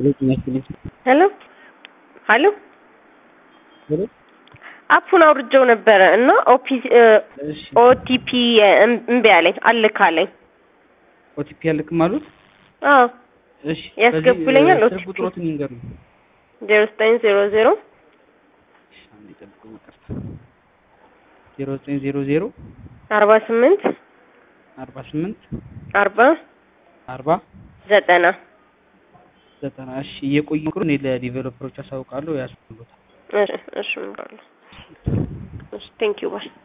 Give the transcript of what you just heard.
ሄሎ ሀሎ አፑን አውርጄው ነበረ እና ኦቲፒ እምቢ አለኝ አልካለኝ። ኦቲፒ ያልክም አሉት። አዎ እሺ ያስገቡልኛል። በዚህ ኦቲፒ ስልክ ቁጥሮትን ይንገሩኝ። ዜሮ ዘጠኝ ዜሮ ዜሮ እሺ፣ አንዴ ጠብቁኝ፣ ይቅርታ። ዜሮ ዘጠኝ ዜሮ ዜሮ አርባ ስምንት አርባ ስምንት አርባ አርባ ዘጠና ዘጠና እሺ እየቆዩ ምክሩ እኔ ለዲቨሎፐሮች አሳውቃለሁ ያስሉታል። እሺ እሺ እምራለሁ። እሺ ቴንኪው ባይ